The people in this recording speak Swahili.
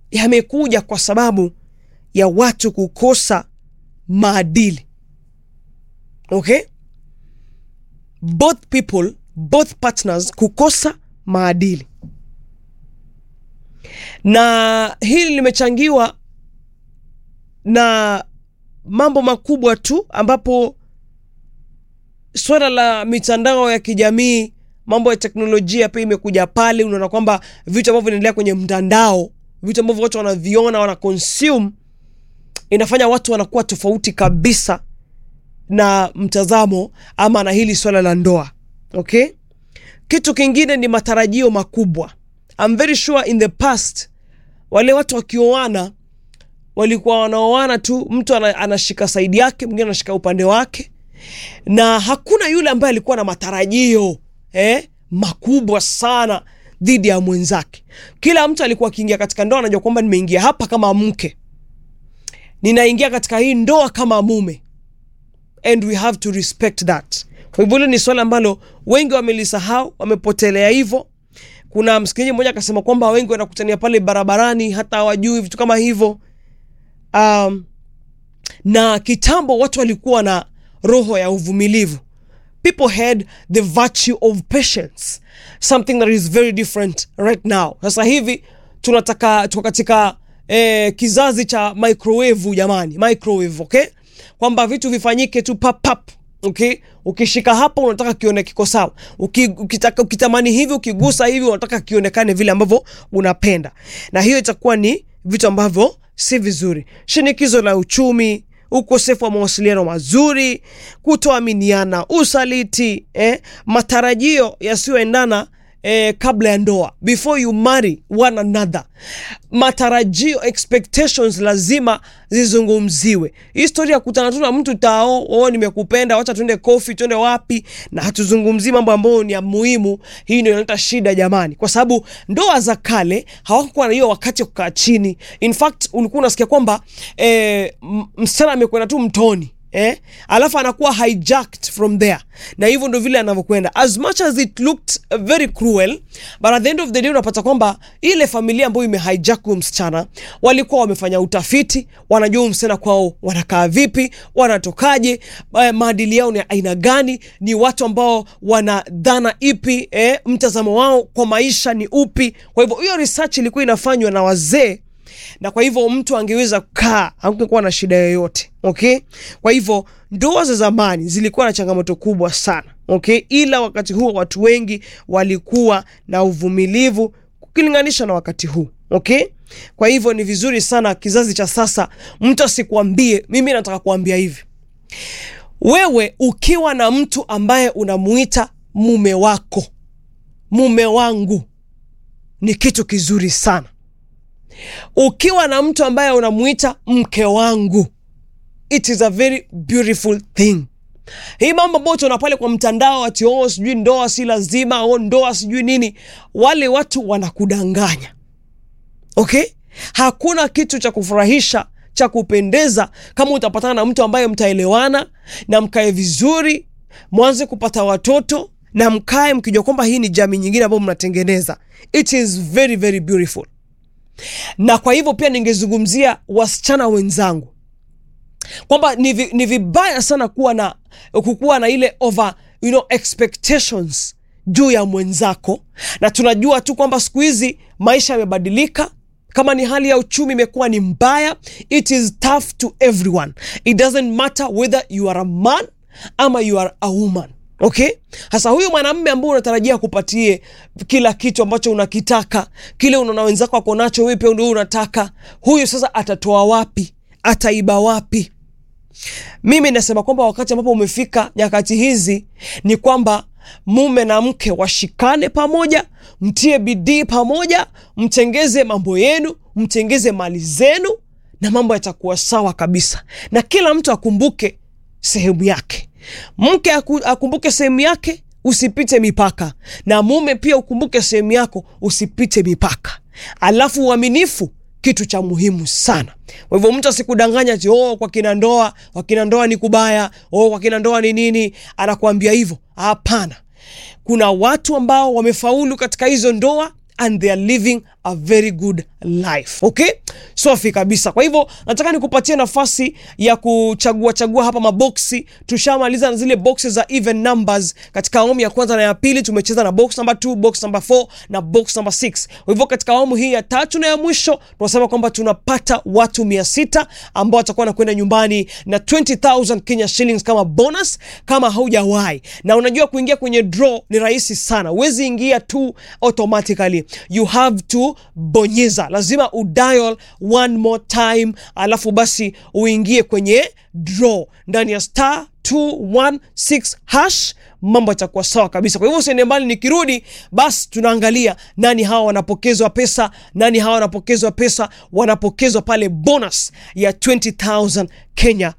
yamekuja kwa sababu ya watu kukosa maadili okay both people both partners kukosa maadili na hili limechangiwa na mambo makubwa tu ambapo swala la mitandao ya kijamii mambo ya teknolojia pia imekuja pale unaona kwamba vitu ambavyo vinaendelea kwenye mtandao vitu ambavyo watu wanaviona wana consume inafanya watu wanakuwa tofauti kabisa na mtazamo ama na hili swala la ndoa okay kitu kingine ni matarajio makubwa I'm very sure in the past wale watu wakioana walikuwa wanaoana tu mtu ana, anashika saidi yake mwingine anashika upande wake na hakuna yule ambaye alikuwa na matarajio eh, makubwa sana dhidi ya mwenzake kila mtu alikuwa akiingia katika ndoa anajua kwamba nimeingia hapa kama mke ninaingia katika hii ndoa kama mume and we have to respect that kwa hivyo hilo ni swala ambalo wengi wamelisahau wamepotelea hivyo kuna msikilizaji mmoja akasema kwamba wengi wanakutania pale barabarani hata hawajui vitu kama hivyo um, na kitambo watu walikuwa na roho ya uvumilivu people had the virtue of patience something that is very different right now sasa hivi tunataka tuko katika eh, kizazi cha microwave jamani microwave okay kwamba vitu vifanyike tu pap pap okay ukishika hapa unataka kione kiko sawa Uki, ukitaka, ukitamani hivi ukigusa hivi unataka kionekane vile ambavyo unapenda na hiyo itakuwa ni vitu ambavyo si vizuri shinikizo la uchumi ukosefu wa mawasiliano mazuri kutoaminiana usaliti eh, matarajio yasiyoendana eh, kabla ya ndoa before you marry one another matarajio expectations lazima zizungumziwe historia ya kutana tu na mtu tao oh, nimekupenda wacha tuende kofi tuende wapi na hatuzungumzii mambo ambayo ni ya muhimu hii ndio inaleta shida jamani kwa sababu ndoa za kale hawakuwa na hiyo wakati wa kukaa chini in fact ulikuwa unasikia kwamba eh, m- msichana amekwenda tu mtoni eh? alafu anakuwa hijacked from there na hivyo ndo vile anavyokwenda as much as it looked uh, very cruel but at the end of the day unapata kwamba ile familia ambayo imehijack huyo msichana walikuwa wamefanya utafiti wanajua huyu msichana kwao wanakaa vipi wanatokaje eh, maadili yao ni aina gani ni watu ambao wana dhana ipi eh, mtazamo wao kwa maisha ni upi kwa hivyo hiyo research ilikuwa inafanywa na wazee na kwa hivyo mtu angeweza kukaa hakungekuwa na shida yoyote okay kwa hivyo ndoa za zamani zilikuwa na changamoto kubwa sana okay ila wakati huo watu wengi walikuwa na uvumilivu ukilinganisha na wakati huu okay kwa hivyo ni vizuri sana kizazi cha sasa mtu asikuambie mimi nataka kuambia hivi wewe ukiwa na mtu ambaye unamuita mume wako mume wangu ni kitu kizuri sana ukiwa na mtu ambaye unamuita mke wangu it is a very beautiful thing hii mambo ambayo tuona pale kwa mtandao ati oh, sijui ndoa si lazima oh, ndoa sijui nini wale watu wanakudanganya okay hakuna kitu cha kufurahisha cha kupendeza kama utapatana na mtu ambaye mtaelewana na mkae vizuri mwanze kupata watoto na mkae mkijua kwamba hii ni jamii nyingine ambayo mnatengeneza it is very very beautiful na kwa hivyo pia ningezungumzia wasichana wenzangu kwamba ni, vi, ni vibaya sana kuwa na kukuwa na ile over you know, expectations juu ya mwenzako na tunajua tu kwamba siku hizi maisha yamebadilika kama ni hali ya uchumi imekuwa ni mbaya it is tough to everyone it doesn't matter whether you are a man ama you are a woman okay hasa huyu mwanamme ambao unatarajia kupatie kila kitu ambacho unakitaka kile unaona wenzako ako nacho wewe pia ndio unataka huyu sasa atatoa wapi ataiba wapi mimi nasema kwamba wakati ambapo umefika nyakati hizi ni kwamba mume na mke washikane pamoja mtie bidii pamoja mtengeze mambo yenu mtengeze mali zenu na mambo yatakuwa sawa kabisa na kila mtu akumbuke sehemu yake mke aku, akumbuke sehemu yake usipite mipaka na mume pia ukumbuke sehemu yako usipite mipaka alafu uaminifu kitu cha muhimu sana kwa hivyo mtu asikudanganya ti oh, kwa kina ndoa kwa kina ndoa ni kubaya oh, kwa kina ndoa ni nini anakuambia hivyo hapana kuna watu ambao wamefaulu katika hizo ndoa and they are living a very good life okay safi kabisa kwa hivyo nataka nikupatie nafasi ya kuchagua chagua hapa maboksi tushamaliza na zile boxes za even numbers katika awamu ya kwanza na ya pili tumecheza na box number 2 box number 4 na box number 6 kwa hivyo katika awamu hii ya tatu na ya mwisho tunasema kwamba tunapata watu 600 ambao watakuwa wanakwenda nyumbani na 20000 Kenya shillings kama bonus kama haujawahi na unajua kuingia kwenye draw ni rahisi sana huwezi ingia tu automatically you have to bonyeza lazima udial one more time alafu basi uingie kwenye draw ndani ya star 216 hash mambo yatakuwa sawa kabisa kwa hivyo usiende mbali nikirudi basi tunaangalia nani hawa wanapokezwa pesa nani hawa wanapokezwa pesa wanapokezwa pale bonus ya 20000 kenya